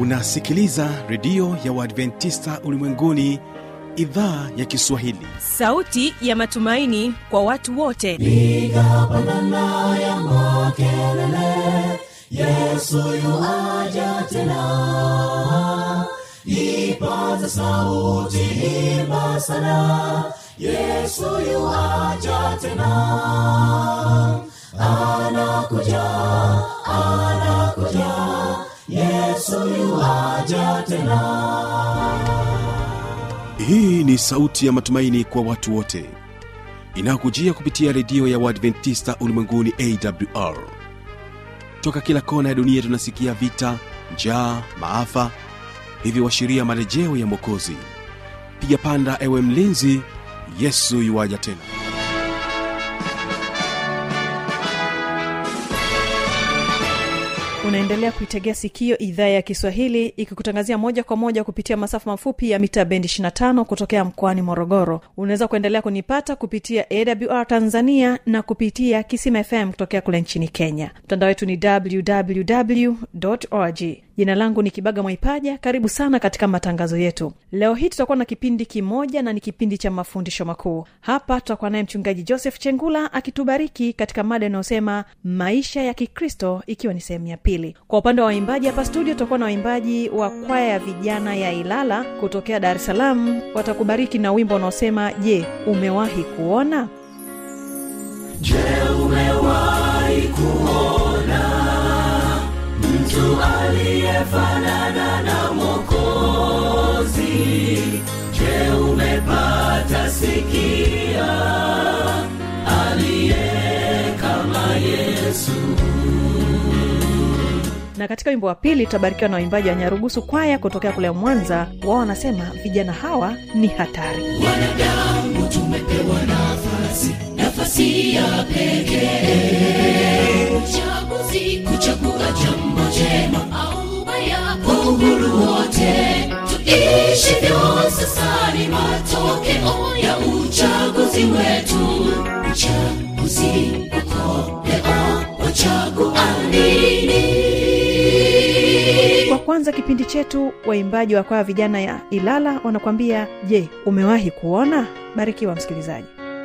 unasikiliza redio ya uadventista ulimwenguni idhaa ya kiswahili sauti ya matumaini kwa watu wote piga pandana ya makelele yesu yuaja tena ipaza sauti imba sana yesu yuaja tena anakuja anakuja yesu yuaja tena hii ni sauti ya matumaini kwa watu wote inayokujia kupitia redio ya uadventista ulimwenguni awr toka kila kona ya dunia tunasikia vita njaa maafa hivyo washiria marejeo ya mwokozi piga panda ewe mlinzi yesu yuwaja tena unaendelea kuitegea sikio idhaa ya kiswahili ikikutangazia moja kwa moja kupitia masafa mafupi ya mita bendi 25 kutokea mkoani morogoro unaweza kuendelea kunipata kupitia awr tanzania na kupitia kisima fm kutokea kule nchini kenya mtandao wetu ni www org jina langu ni kibaga mwaipaja karibu sana katika matangazo yetu leo hii tutakuwa na kipindi kimoja na ni kipindi cha mafundisho makuu hapa tutakuwa naye mchungaji joseph chengula akitubariki katika mada inayosema maisha ya kikristo ikiwa ni sehemu ya pili kwa upande wa waimbaji hapa studio tutakuwa na waimbaji wa kwaya ya vijana ya ilala kutokea dar es salaam watakubariki na wimbo unaosema je umewahi kuona Je, umewahi kuona mtu aliyefanana na Mwokozi? Je, umepata sikia aliye kama Yesu? na katika wimbo wa pili tutabarikiwa na waimbaji wa nyarugusu kwaya kutokea kule mwanza wao wanasema vijana hawa ni hatari Wanadamu tumepewa nafasi, nafasi ya pekee, uchaguzi kuchagua jambo jema au baya kwa uhuru wote. Tuishivyo sasa ni matokeo ya uchaguzi wetu. Uchaguzi uko leo, wachagua nini? kwa kwanza kipindi chetu waimbaji wa kwaya vijana ya ilala wanakwambia je umewahi kuona barikiwa msikilizaji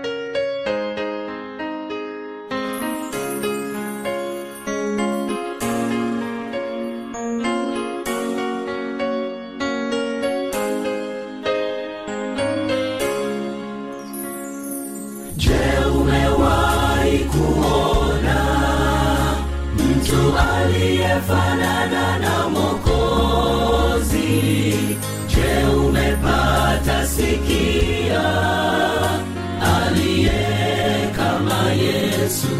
Je, umewahi kuona mtu aliyefanana na Mwokozi? Je, umepata sikia aliye kama Yesu?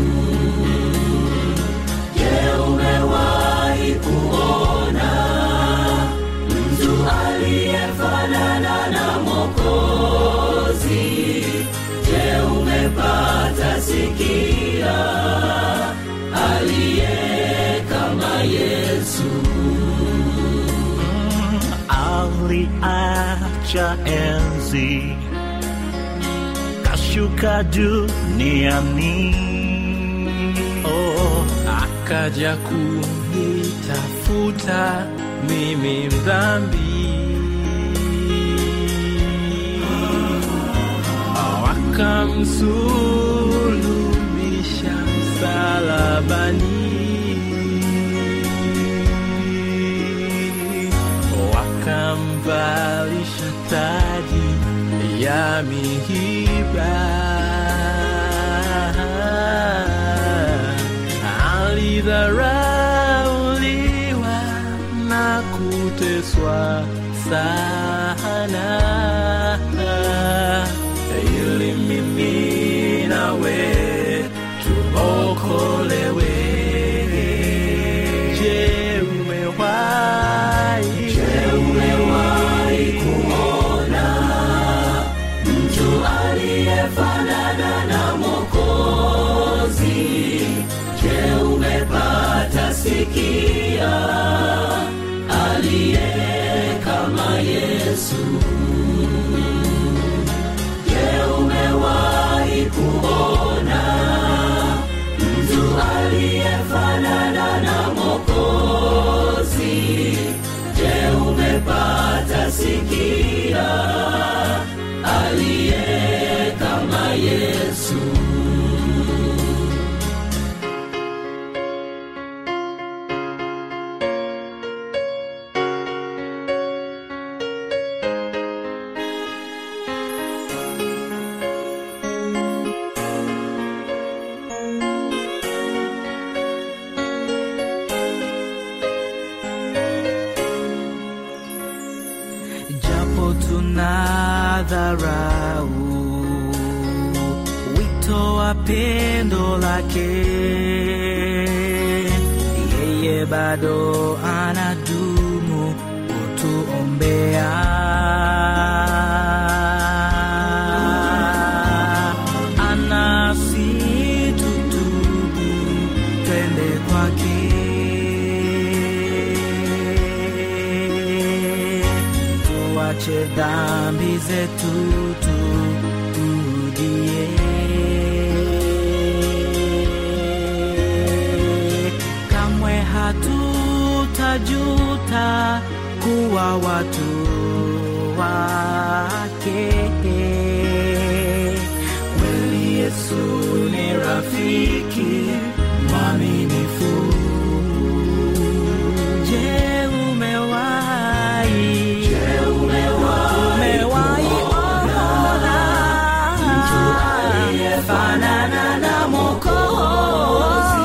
Je, umewahi kuona mtu aliyefanana na Mwokozi? Je, umepata sikia aliye kama Yesu? aliacha enzi kashuka duniani oh, akaja kunitafuta mimi mdhambi oh, akamsulubisha msalabani wakamvalisha taji ya mihiba alidharauliwa na kuteswa sana ili mimi nawe tuokolewe je umewahi Je, umewahi kuona mtu aliyefanana na Mwokozi? Je, umepata sikia aliye kama Yesu? Je, umewahi kuona mtu aliyefanana na Mwokozi? dharau wito wa pendo lake yeye bado anadumu kutuombea anasi tutubu twende kwake tuache dhambi zetu turudie kamwe hatutajuta kuwa watu wake kweli yesu ni rafiki mwaminifu je umewahi umewahi ona fanana na mokozi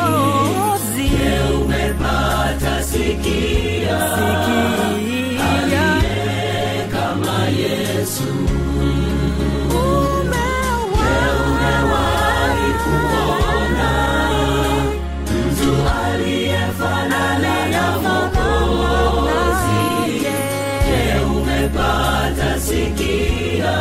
umepata sikia sikia kama yesu umewahi kuona mtu aliyefanana na mokozi je umepata sikia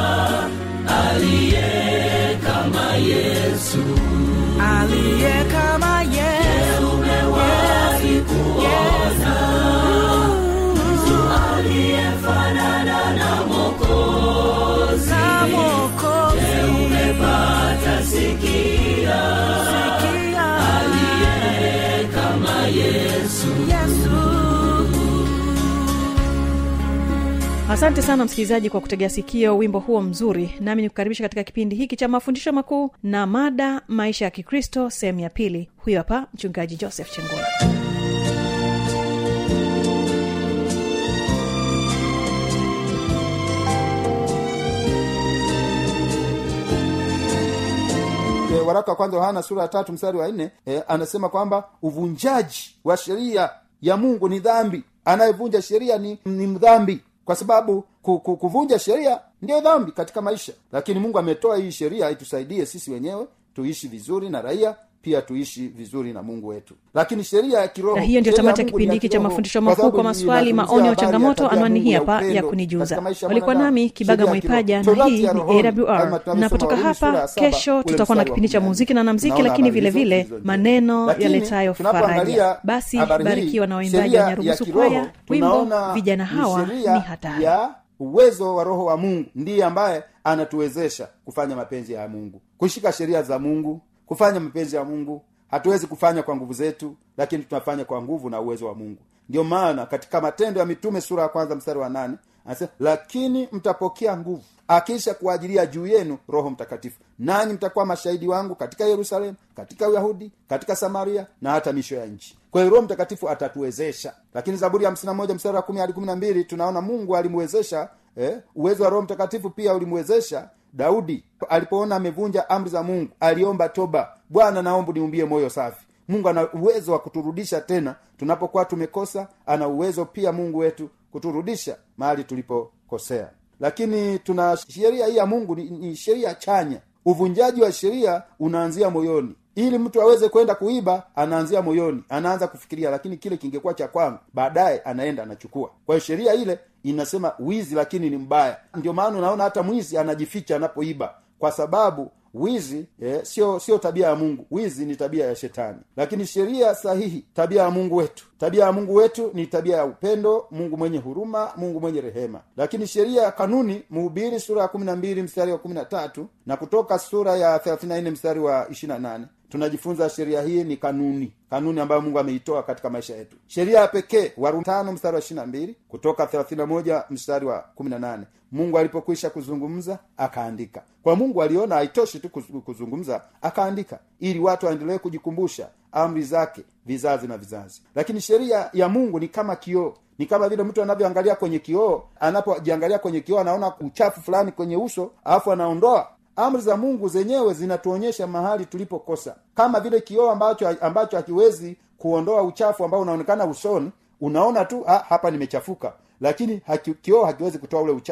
aliye kama yesu aliye kama Yesu umewahi kuona mtu aliyefanana na mokozi na Mwokozi umepata sikia sikia kama yesu Yesu asante sana msikilizaji kwa kutegea sikio wimbo huo mzuri nami nikukaribisha katika kipindi hiki cha mafundisho makuu na mada maisha ya kikristo sehemu ya pili huyo hapa mchungaji joseph chengula e, waraka wa kwanza yohana sura ya tatu mstari wa nne e, anasema kwamba uvunjaji wa sheria ya mungu ni dhambi anayevunja sheria ni, ni mdhambi kwa sababu ku, ku, kuvunja sheria ndiyo dhambi katika maisha lakini mungu ametoa hii sheria itusaidie sisi wenyewe tuishi vizuri na raia pia tuishi vizuri na mungu wetu lakini sheria ya kiroho na hiyo ndio sheria ya tamati ya Mungu ni kipindi hiki cha kiroho, mafundisho kwa makuu sababu kwa maswali inazungumzia maoni au habari ya changamoto tabia ya anwani Mungu hii ya hapa ya upendo kunijuza katika maisha ya walikuwa mwanadamu. nami kibaga Sheria ya kiroho. mwaipaja na Torati hii ya ni rohoni, awr kama na tunavyosoma kutoka Warumi sura hapa ya saba, kesho ule tutakuwa na mstari wa kipindi cha kumi na nne. muziki na na mziki Tunaona lakini habari vile zote vile zilizo maneno Lakini, yaletayo tunapoangalia faraja basi habari hii, barikiwa na waimbaji sheria wa ya nyarugusu kiroho, kwaya wimbo tunaona vijana ni hawa sheria ni hatari ya uwezo wa roho wa mungu ndiye ambaye anatuwezesha kufanya mapenzi ya mungu kushika sheria za mungu kufanya mapenzi ya mungu hatuwezi kufanya kwa nguvu zetu lakini tunafanya kwa nguvu na uwezo wa mungu ndio maana katika matendo ya mitume sura ya kwanza mstari wa nane anasema lakini mtapokea nguvu akisha kuajilia juu yenu roho mtakatifu nanyi mtakuwa mashahidi wangu katika yerusalemu katika uyahudi katika samaria na hata misho ya nchi kwa hiyo roho mtakatifu atatuwezesha lakini zaburi ya hamsina moja mstari wa kumi hadi kumi na mbili tunaona mungu alimwezesha eh, uwezo wa roho mtakatifu pia ulimwezesha daudi alipoona amevunja amri za mungu aliomba toba bwana naomba niumbie moyo safi mungu ana uwezo wa kuturudisha tena tunapokuwa tumekosa ana uwezo pia mungu wetu kuturudisha mahali tulipokosea lakini tuna sheria hii ya mungu ni, ni sheria chanya uvunjaji wa sheria unaanzia moyoni ili mtu aweze kwenda kuiba anaanzia moyoni anaanza kufikiria lakini kile kingekuwa cha kwangu baadaye anaenda anachukua kwa hiyo sheria ile inasema wizi lakini ni mbaya ndio maana unaona hata mwizi anajificha anapoiba kwa sababu wizi eh, sio sio tabia ya mungu wizi ni tabia ya shetani lakini sheria sahihi tabia ya mungu wetu tabia ya mungu wetu ni tabia ya upendo mungu mwenye huruma mungu mwenye rehema lakini sheria ya kanuni mhubiri sura ya kumi na mbili mstari wa kumi na tatu na kutoka sura ya thelathini na nne mstari wa ishirina nane tunajifunza sheria hii ni kanuni kanuni ambayo mungu ameitoa katika maisha yetu sheria ya pekee warumi tano mstari wa ishirina mbili kutoka thelathini na moja mstari wa kumi na nane mungu alipokwisha kuzungumza akaandika kwa mungu aliona haitoshi tu kuz- kuzungumza akaandika ili watu waendelee kujikumbusha amri zake vizazi na vizazi lakini sheria ya mungu ni kama kioo ni kama vile mtu anavyoangalia kwenye kioo anapojiangalia kwenye kioo anaona uchafu fulani kwenye uso alafu anaondoa amri za mungu zenyewe zinatuonyesha mahali tulipokosa kama vile kioo ambacho ambacho hakiwezi kuondoa uchafu ambao unaonekana usoni unaona tu ah, hapa nimechafuka lakini haki, kioo hakiwezi kutoa ule uchafu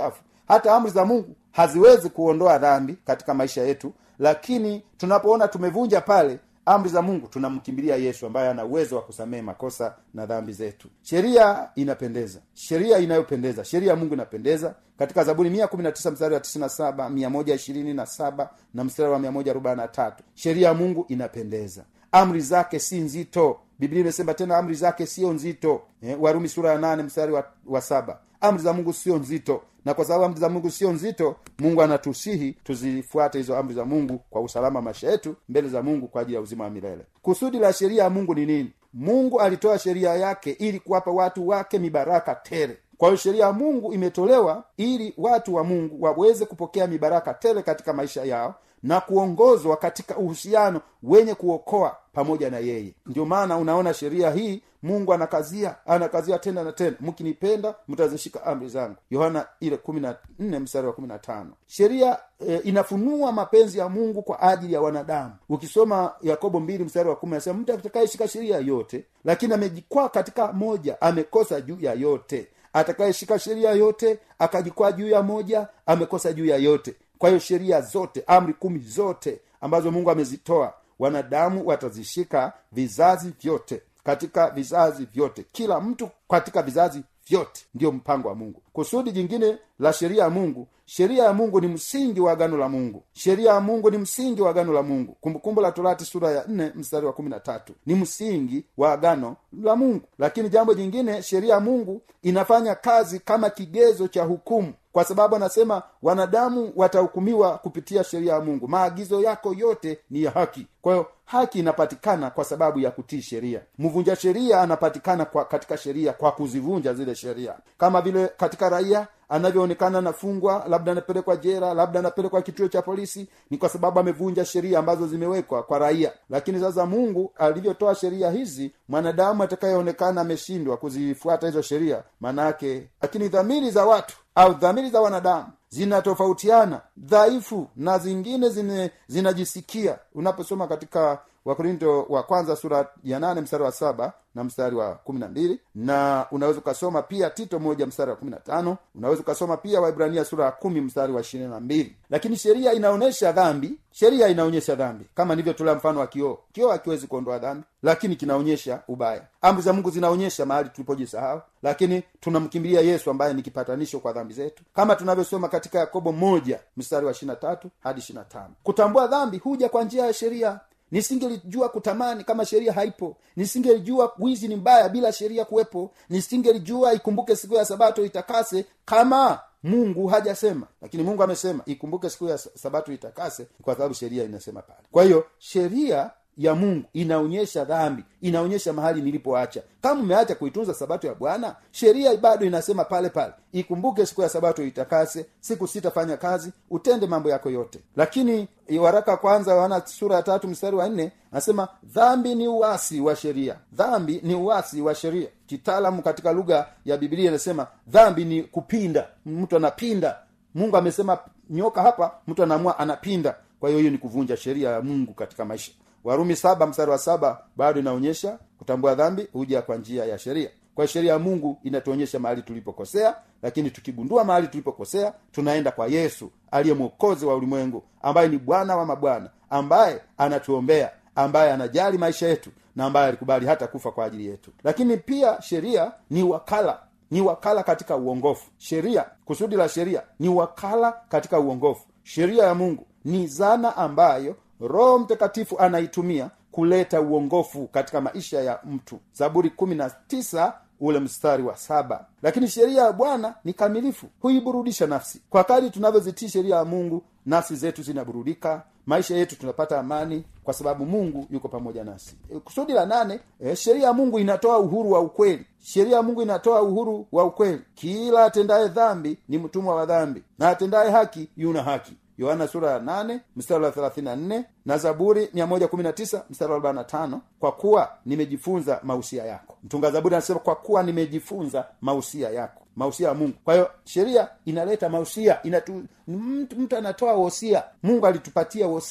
hata amri za mungu haziwezi kuondoa dhambi katika maisha yetu lakini tunapoona tumevunja pale amri za mungu tunamkimbilia yesu ambaye ana uwezo wa kusamehe makosa na dhambi zetu sheria inapendeza sheria inayopendeza sheria ya mungu inapendeza katika zaburi mia kumi na tisa mstari wa tisini na saba mia moja ishirini na saba na mstari wa mia moja arobaini na tatu sheria ya mungu inapendeza amri zake si nzito biblia imesema tena amri zake sio nzito eh, warumi sura ya nane mstari wa, wa saba amri za mungu sio nzito na kwa sababu amri za mungu sio nzito mungu anatusihi tuzifuate hizo amri za mungu kwa usalama wa maisha yetu mbele za mungu kwa ajili ya uzima wa milele kusudi la sheria ya mungu ni nini mungu alitoa sheria yake ili kuwapa watu wake mibaraka tele kwa hiyo sheria ya mungu imetolewa ili watu wa mungu waweze kupokea mibaraka tele katika maisha yao na kuongozwa katika uhusiano wenye kuokoa pamoja na yeye ndio maana unaona sheria hii mungu anakazia anakazia tena na tena mkinipenda mtazishika amri zangu yohana ile kumi na nne mstari wa kumi na tano sheria e, inafunua mapenzi ya mungu kwa ajili ya wanadamu ukisoma yakobo mbili mstari wa kumi anasema mtu atakayeshika sheria yote lakini amejikwaa katika moja amekosa juu ya yote atakayeshika sheria yote akajikwaa juu ya moja amekosa juu ya yote kwa hiyo sheria zote amri kumi zote ambazo mungu amezitoa wanadamu watazishika vizazi vyote katika vizazi vyote kila mtu katika vizazi vyote ndiyo mpango wa mungu kusudi jingine la sheria ya mungu sheria ya mungu ni msingi wa agano la mungu sheria ya mungu ni msingi wa agano la mungu kumbukumbu la torati sura ya nne mstari wa kumi na tatu ni msingi wa agano la mungu lakini jambo jingine sheria ya mungu inafanya kazi kama kigezo cha hukumu kwa sababu anasema wanadamu watahukumiwa kupitia sheria ya mungu maagizo yako yote ni ya haki kwa hiyo haki inapatikana kwa sababu ya kutii sheria mvunja sheria anapatikana kwa katika sheria kwa kuzivunja zile sheria kama vile katika raia anavyoonekana anafungwa labda anapelekwa jera labda anapelekwa kituo cha polisi ni kwa sababu amevunja sheria ambazo zimewekwa kwa raia lakini sasa mungu alivyotoa sheria hizi mwanadamu atakayeonekana ameshindwa kuzifuata hizo sheria maanaake lakini dhamiri za watu au dhamiri za wanadamu zinatofautiana dhaifu na zingine zine, zinajisikia unaposoma katika wakorinto wa kwanza sura ya nane mstari wa saba na mstari wa kumi na mbili na unaweza ukasoma pia tito moja mstari wa kumi na tano unaweza ukasoma pia waibrania sura ya kumi mstari wa ishirini na mbili lakini sheria inaonyesha dhambi sheria inaonyesha dhambi kama nilivyotolea mfano wa kioo kioo hakiwezi kuondoa dhambi lakini kinaonyesha ubaya amri za mungu zinaonyesha mahali tulipojisahau lakini tunamkimbilia yesu ambaye ni kipatanisho kwa dhambi zetu kama tunavyosoma katika yakobo moja mstari wa ishirina tatu hadi ishirina tano kutambua dhambi huja kwa njia ya sheria nisingelijua kutamani kama sheria haipo nisingelijua wizi ni mbaya bila sheria kuwepo nisingelijua ikumbuke siku ya sabato itakase kama mungu hajasema lakini mungu amesema ikumbuke siku ya sabato itakase kwa sababu sheria inasema pale kwa hiyo sheria ya mungu inaonyesha dhambi inaonyesha mahali nilipoacha kama umeacha kuitunza sabato ya bwana sheria bado inasema pale pale ikumbuke siku ya sabato itakase siku sitafanya kazi utende mambo yako yote lakini waraka kwanza wana sura ya tatu mstari wa nne anasema dhambi ni uasi wa sheria dhambi ni uasi wa sheria kitaalamu katika lugha ya biblia inasema dhambi ni kupinda mtu anapinda mungu amesema nyoka hapa mtu anaamua anapinda kwa hiyo hiyo ni kuvunja sheria ya mungu katika maisha warumi saba mstari wa saba bado inaonyesha kutambua dhambi huja kwa njia ya sheria kwa sheria ya mungu inatuonyesha mahali tulipokosea lakini tukigundua mahali tulipokosea tunaenda kwa yesu aliye mwokozi wa ulimwengu ambaye ni bwana wa mabwana ambaye anatuombea ambaye anajali maisha yetu na ambaye alikubali hata kufa kwa ajili yetu lakini pia sheria ni wakala ni wakala katika uongofu sheria kusudi la sheria ni wakala katika uongofu sheria ya mungu ni zana ambayo roho mtakatifu anaitumia kuleta uongofu katika maisha ya mtu zaburi kumi na tisa ule mstari wa saba lakini sheria ya bwana ni kamilifu huiburudisha nafsi kwa kadi tunavyozitii sheria ya mungu nafsi zetu zinaburudika maisha yetu tunapata amani kwa sababu mungu yuko pamoja nasi e, kusudi la nane e, sheria ya mungu inatoa uhuru wa ukweli sheria ya mungu inatoa uhuru wa ukweli kila atendaye dhambi ni mtumwa wa dhambi na atendaye haki yuna haki yohana sura ya nane mstari wa thelathini na nne na zaburi mia moja kumi na tisa mstari wa arobaini na tano kwa kuwa nimejifunza mausia yako mtunga zaburi anasema kwa kuwa nimejifunza mausia yako mausia ya mungu kwa hiyo sheria inaleta mausia inatu mtu, mtu anatoa wosia mungu alitupatia wosia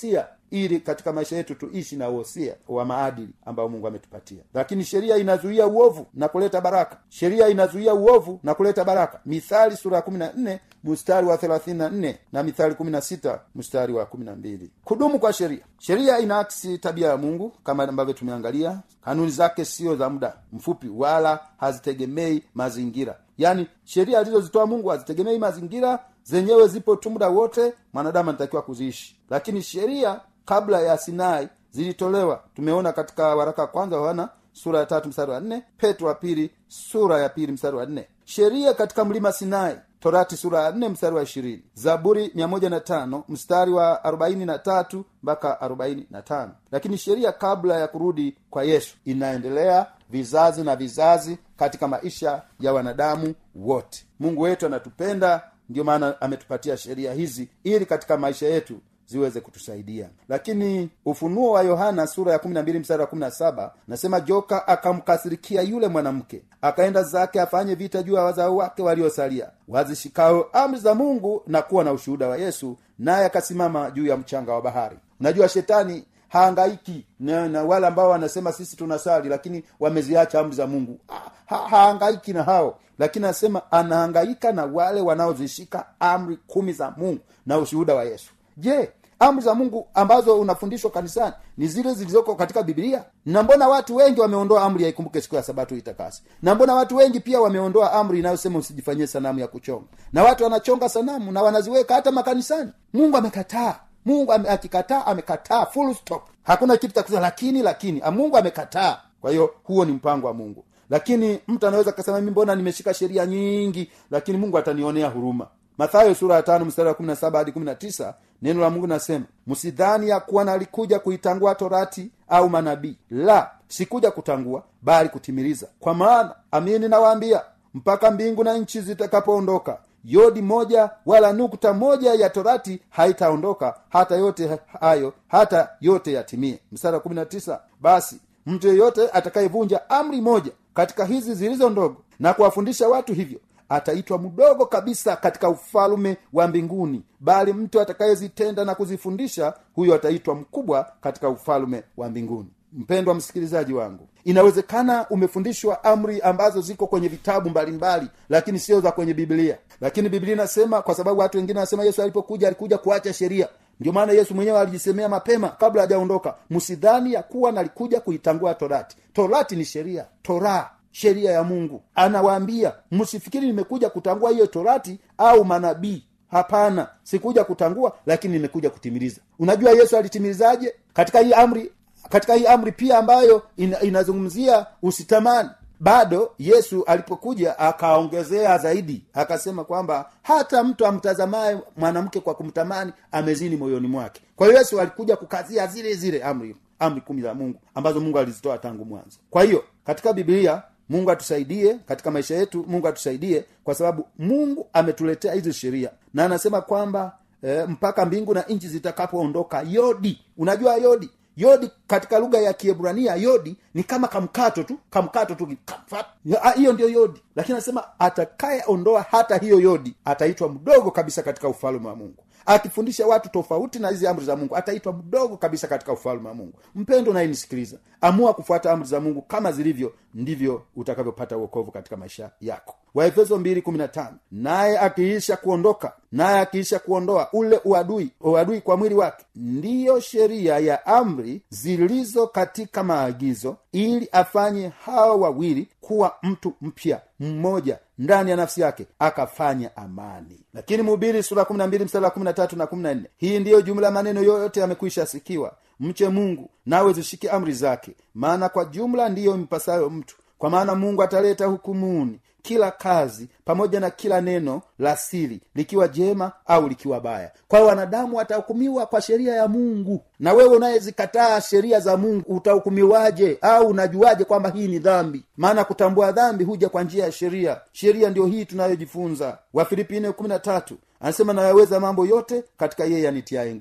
ili katika maisha yetu tuishi na uhosia wa maadili ambao mungu ametupatia lakini sheria inazuia uovu na kuleta baraka sheria inazuia uovu na kuleta baraka mithali sura ya kumi na nne mstari wa thelathini na nne na mithali kumi na sita mstari wa kumi na mbili kudumu kwa sheria sheria inaakisi tabia ya mungu kama ambavyo tumeangalia kanuni zake sio za muda mfupi wala hazitegemei mazingira yaani sheria alizozitoa mungu hazitegemei mazingira zenyewe zipo tu muda wote mwanadamu anatakiwa kuziishi lakini sheria kabla ya sinai zilitolewa tumeona katika waraka wa kwanza wa yohana sura ya tatu mstari wa nne petro wa pili sura ya pili mstari wa nne sheria katika mlima sinai torati sura ya nne mstari wa ishirini zaburi mia moja na tano mstari wa arobaini na tatu mpaka arobaini na tano lakini sheria kabla ya kurudi kwa yesu inaendelea vizazi na vizazi katika maisha ya wanadamu wote mungu wetu anatupenda ndio maana ametupatia sheria hizi ili katika maisha yetu ziweze kutusaidia lakini ufunuo wa yohana sura ya kumi na mbili mstari wa kumi na saba nasema joka akamkasirikia yule mwanamke akaenda zake afanye vita juu ya wazao wake waliosalia wazishikao amri za mungu na kuwa na ushuhuda wa yesu naye akasimama juu ya mchanga wa bahari unajua shetani haangaiki na, na wale ambao wanasema sisi tunasali lakini wameziacha amri za mungu ha, ha, haangaiki na hao lakini anasema anahangaika na wale wanaozishika amri kumi za mungu na ushuhuda wa yesu je amri za mungu ambazo unafundishwa kanisani ni zile zilizoko katika biblia na mbona watu wengi wameondoa amri ya ikumbuke siku ya sabato itakasi na mbona watu wengi pia wameondoa amri inayosema usijifanyie sanamu ya kuchonga na watu wanachonga sanamu na wanaziweka hata makanisani mungu amekataa mungu ame, akikataa amekataa full stop hakuna kitu cha kusema lakini lakini ah, mungu amekataa kwa hiyo huo ni mpango wa mungu lakini mtu anaweza kasema mi mbona nimeshika sheria nyingi lakini mungu atanionea huruma mathayo sura ya tano mstari wa kumi na saba hadi kumi na tisa neno la mungu nasema msidhani ya kuwa nalikuja kuitangua torati au manabii la sikuja kutangua bali kutimiliza kwa maana amini nawaambia mpaka mbingu na nchi zitakapoondoka yodi moja wala nukta moja ya torati haitaondoka hata yote hayo hata yote yatimie mstari wa kumi na tisa basi mtu yeyote atakayevunja amri moja katika hizi zilizo ndogo na kuwafundisha watu hivyo ataitwa mdogo kabisa katika ufalume wa mbinguni bali mtu atakayezitenda na kuzifundisha huyo ataitwa mkubwa katika ufalume wa mbinguni mpendwa msikilizaji wangu inawezekana umefundishwa amri ambazo ziko kwenye vitabu mbalimbali mbali, lakini sio za kwenye biblia lakini biblia inasema kwa sababu watu wengine wanasema yesu alipokuja alikuja kuacha sheria ndio maana yesu mwenyewe alijisemea mapema kabla hajaondoka msidhani ya kuwa nalikuja kuitangua torati torati ni sheria toraa sheria ya mungu anawaambia msifikiri nimekuja kutangua hiyo torati au manabii hapana sikuja kutangua lakini nimekuja kutimiliza unajua yesu alitimilizaje katika hii amri katika hii amri pia ambayo ina, inazungumzia usitamani bado yesu alipokuja akaongezea zaidi akasema kwamba hata mtu amtazamaye mwanamke kwa kumtamani amezini moyoni mwake kwa hiyo yesu alikuja kukazia zile zile amri amri kumi za mungu ambazo mungu alizitoa tangu mwanzo kwa hiyo katika biblia mungu atusaidie katika maisha yetu mungu atusaidie kwa sababu mungu ametuletea hizi sheria na anasema kwamba e, mpaka mbingu na nchi zitakapoondoka yodi unajua yodi yodi katika lugha ya kiebrania yodi ni kama kamkato tu kamkato tu kamfat. Ya, hiyo ndio yodi lakini anasema atakayeondoa hata hiyo yodi ataitwa mdogo kabisa katika ufalme wa mungu akifundisha watu tofauti na hizi amri za mungu ataitwa mdogo kabisa katika ufalme wa mungu mpendo nayenisikiliza amua kufuata amri za mungu kama zilivyo ndivyo utakavyopata uokovu katika maisha yako waefeso 215 naye akiisha kuondoka naye akiisha kuondoa ule uadui uadui kwa mwili wake ndiyo sheria ya amri zilizo katika maagizo ili afanye hawa wawili kuwa mtu mpya mmoja ndani ya nafsi yake akafanya amani lakini mhubiri sura kumi na mbili mstari wa kumi na tatu na kumi na nne hii ndiyo jumla ya maneno yoyote yamekwisha sikiwa mche mungu nawe zishike amri zake maana kwa jumla ndiyo mpasayo mtu kwa maana mungu ataleta hukumuni kila kazi pamoja na kila neno la siri likiwa jema au likiwa baya kwa wanadamu watahukumiwa kwa sheria ya mungu na wewe unayezikataa sheria za mungu utahukumiwaje au unajuaje kwamba hii ni dhambi maana kutambua dhambi huja kwa njia ya sheria sheria ndio hii tunayojifunza wafilipi anasema nayaweza mambo yote katika yeye anitiaye nguvu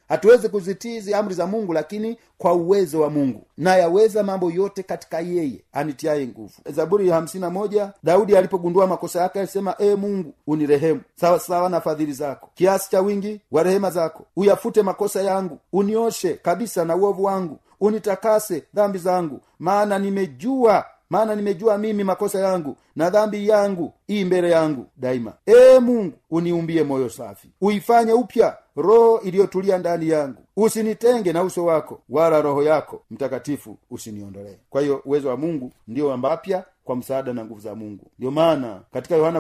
hatuwezi kuzitii hizi amri za mungu lakini kwa uwezo wa mungu nayaweza mambo yote katika yeye anitiaye nguvu zaburi ya hamsini na moja daudi alipogundua makosa yake alisema ee mungu unirehemu sawa sawa na fadhili zako kiasi cha wingi wa rehema zako uyafute makosa yangu unioshe kabisa na uovu wangu unitakase dhambi zangu maana nimejua maana nimejua mimi makosa yangu na dhambi yangu ii mbele yangu daima ee mungu uniumbie moyo safi uifanye upya roho iliyotulia ndani yangu usinitenge na uso wako wala roho yako mtakatifu usiniondolee kwa hiyo uwezo wa mungu ndio ambapya kwa msaada na nguvu za mungu ndio maana katika yohana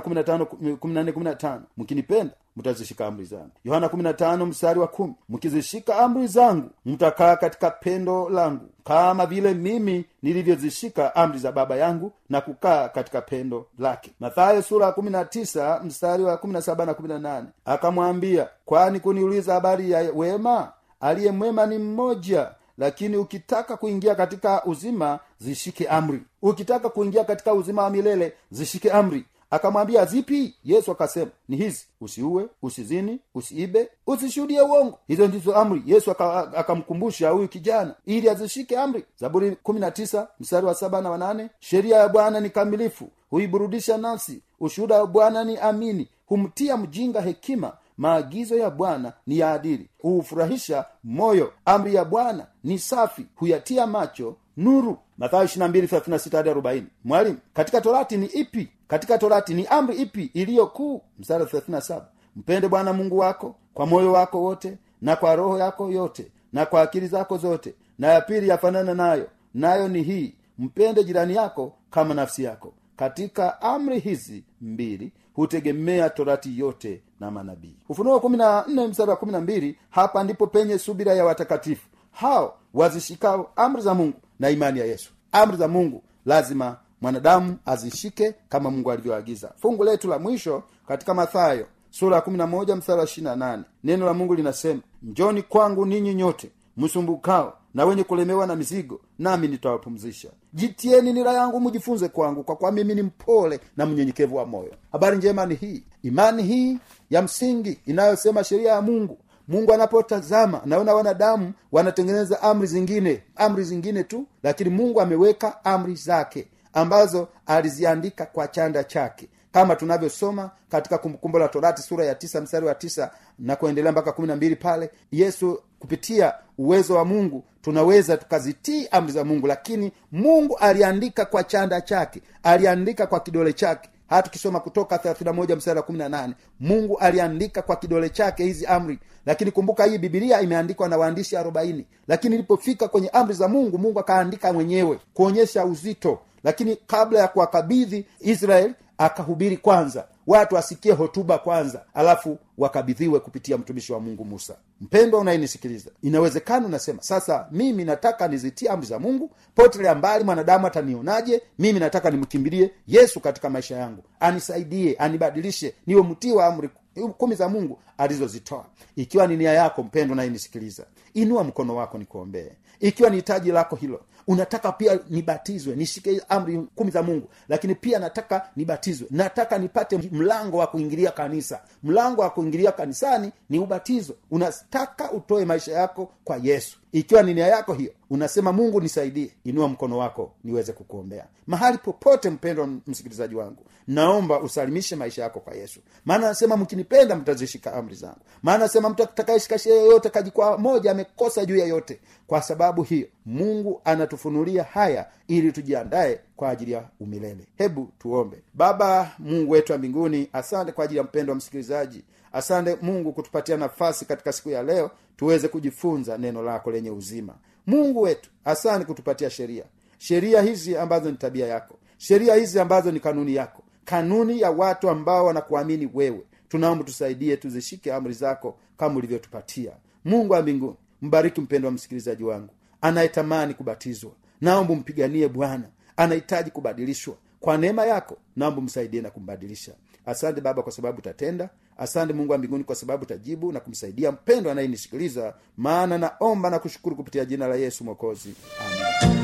15 mkinipenda mtazishika amri zangu yohana 15 mstari wa kumi mkizishika amri zangu mtakaa katika pendo langu kama vile mimi nilivyozishika amri za baba yangu na kukaa katika pendo lake mathayo sura ya 19 mstari wa 17 na 18 akamwambia kwani kuniuliza habari ya wema aliye mwema ni mmoja lakini ukitaka kuingia katika uzima zishike amri ukitaka kuingia katika uzima wa milele zishike amri akamwambia zipi yesu akasema ni hizi usiue usizini usiibe usishuhudie uongo hizo ndizo amri yesu aka- akamkumbusha huyu kijana ili azishike amri zaburi 19 mstari wa saba na wanane sheria ya bwana ni kamilifu huiburudisha nafsi ushuhuda wa bwana ni amini humtia mjinga hekima maagizo ya bwana ni ya adili huufurahisha moyo amri ya bwana ni safi huyatia macho nuru mathayo 22:36 hadi 40 mwalimu katika torati ni ipi katika torati ni amri ipi iliyo kuu mstari wa 37 mpende bwana mungu wako kwa moyo wako wote na kwa roho yako yote na kwa akili zako zote na ya pili yafanana nayo nayo ni hii mpende jirani yako kama nafsi yako katika amri hizi mbili hutegemea torati yote na manabii ufunuo kumi na nne mstari wa kumi na mbili hapa ndipo penye subira ya watakatifu hao wazishikao amri za mungu na imani ya yesu amri za mungu lazima mwanadamu azishike kama mungu alivyoagiza fungu letu la mwisho katika mathayo sura ya 11 mstari wa 28 neno la mungu linasema njoni kwangu ninyi nyote msumbukao na wenye kulemewa na mizigo nami nitawapumzisha jitieni nira yangu mujifunze kwangu kwa kuwa mimi ni mpole na mnyenyekevu wa moyo habari njema ni hii imani hii ya msingi inayosema sheria ya mungu mungu anapotazama naona wanadamu wanatengeneza amri zingine amri zingine tu lakini mungu ameweka amri zake ambazo aliziandika kwa chanda chake kama tunavyosoma katika kumbukumbu la torati sura ya tisa mstari wa tisa na kuendelea mpaka kumi na mbili pale yesu kupitia uwezo wa mungu tunaweza tukazitii amri za mungu lakini mungu aliandika kwa chanda chake aliandika kwa kidole chake hata tukisoma kutoka 31 mstari wa 18 mungu aliandika kwa kidole chake hizi amri lakini kumbuka hii bibilia imeandikwa na waandishi 40 lakini ilipofika kwenye amri za mungu mungu akaandika mwenyewe kuonyesha uzito lakini kabla ya kuwakabidhi israeli akahubiri kwanza watu wasikie hotuba kwanza alafu wakabidhiwe kupitia mtumishi wa mungu musa mpendwa unayenisikiliza inawezekana unasema sasa mimi nataka nizitie amri za mungu potelea mbali mwanadamu atanionaje mimi nataka nimkimbilie yesu katika maisha yangu anisaidie anibadilishe niwe mtii wa amri kumi za mungu alizozitoa ikiwa ni nia yako mpendo nayenisikiliza inua mkono wako nikuombee ikiwa ni hitaji lako hilo unataka pia nibatizwe nishike amri kumi za mungu lakini pia nataka nibatizwe nataka nipate mlango wa kuingilia kanisa mlango wa kuingilia kanisani ni ubatizo unataka utoe maisha yako kwa yesu ikiwa ni nia yako hiyo unasema mungu nisaidie inua mkono wako niweze kukuombea mahali popote mpendwa msikilizaji wangu naomba usalimishe maisha yako kwa yesu maana anasema mkinipenda mtazishika amri zangu maana anasema mtu atakayeshika sheria yoyote kajikwaa moja amekosa juu ya yote kwa sababu hiyo mungu anatufunulia haya ili tujiandae kwa ajili ya umilele hebu tuombe baba mungu wetu wa mbinguni asante kwa ajili ya mpendo wa msikilizaji asante mungu kutupatia nafasi katika siku ya leo tuweze kujifunza neno lako lenye uzima mungu wetu asante kutupatia sheria sheria hizi ambazo ni tabia yako sheria hizi ambazo ni kanuni yako kanuni ya watu ambao wanakuamini wewe tunaomba tusaidie tuzishike amri zako kama ulivyotupatia mungu wa mbinguni mbariki mpendo wa msikilizaji wangu anayetamani kubatizwa naomba mpiganie bwana anahitaji kubadilishwa kwa neema yako naomba msaidie na kumbadilisha asante baba kwa sababu utatenda asante mungu wa mbinguni kwa sababu utajibu na kumsaidia mpendo anayenisikiliza maana naomba na kushukuru kupitia jina la yesu mwokozi amen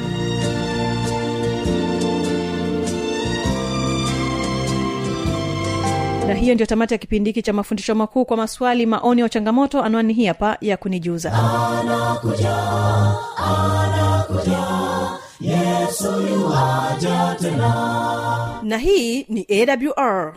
na hiyo ndio tamati ya kipindi hiki cha mafundisho makuu kwa maswali maoni au changamoto anwani hii hapa ya kunijuza na hii ni awr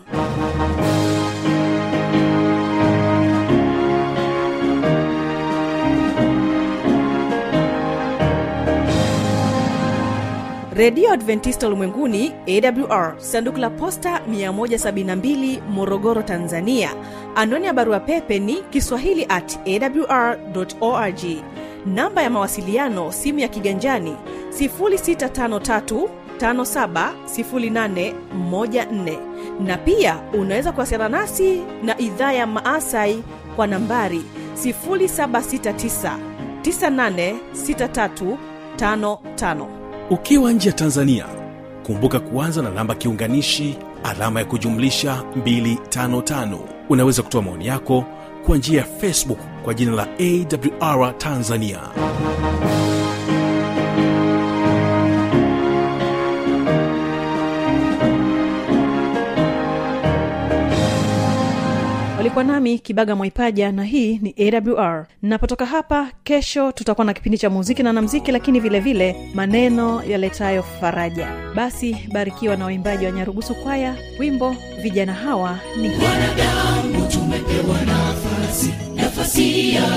redio adventista ulimwenguni awr sanduku la posta 172 morogoro tanzania anwani ya barua pepe ni kiswahili at awr org namba ya mawasiliano simu ya kiganjani 653 570814 na pia unaweza kuwasiliana nasi na idhaa ya maasai kwa nambari 769 986355 ukiwa nje ya tanzania kumbuka kuanza na namba kiunganishi alama ya kujumlisha 255 unaweza kutoa maoni yako kwa njia ya facebook kwa jina la awr tanzania walikuwa nami kibaga mwaipaja na hii ni awr napotoka hapa kesho tutakuwa na kipindi cha muziki na namziki lakini vile vile maneno yaletayo faraja basi barikiwa na waimbaji wa nyarugusu kwaya wimbo vijana hawa ni wanadamu tumepewa nafasi nafasi ya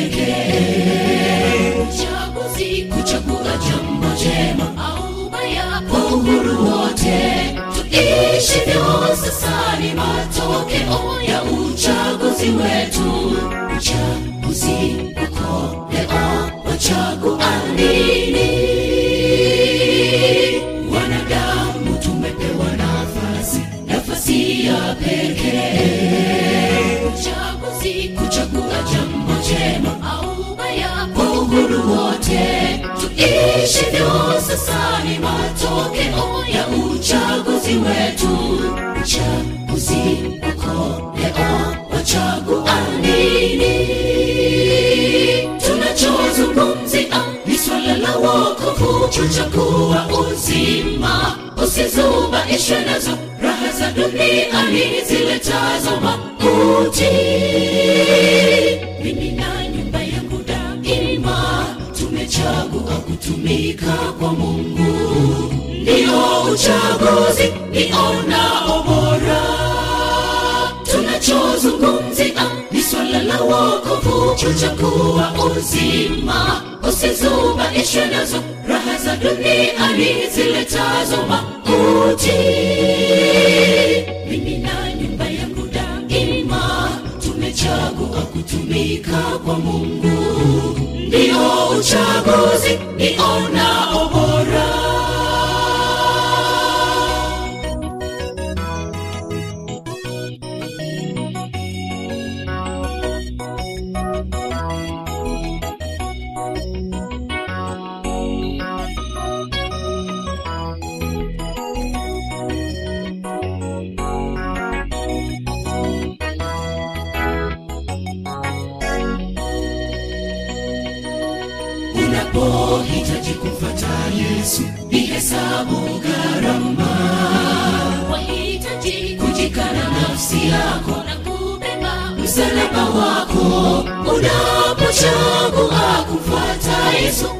pekee uchaguzi kuchagua jambo jema au baya kwa uhuru wote tuishivyo sasa ni matokeo ya uchaguzi wetu uchaguzi uko leo wachagua nini wanadamu tumepewa nafasi nafasi ya pekee uchaguzi kuchagua jambo jema au baya kwa uhuru wote tuishivyo sasa ni matokeo ya uchaguzi wetu uchaguzi uko leo wachagua nini tunachozungumzia ni swala la wokovu kuchagua uzima usizubaishwe nazo raha za duniani ziletazo mauti mimi na nyumba yangu daima tumechagua kutumika kwa mungu ndio uchaguzi nionao bora tunachozungumzia ni swala la wokovu kuchagua uzima usizubaishwe nazo raha za duniani ziletazo mauti mimi na nyumba yangu daima tumechagua kutumika kwa mungu ndio uchaguzi nionao bora unapohitaji kumfata yesu ni hesabu gharama wahitaji kujikana nafsi yako na kubeba msalaba wako unapochagua kumfuata yesu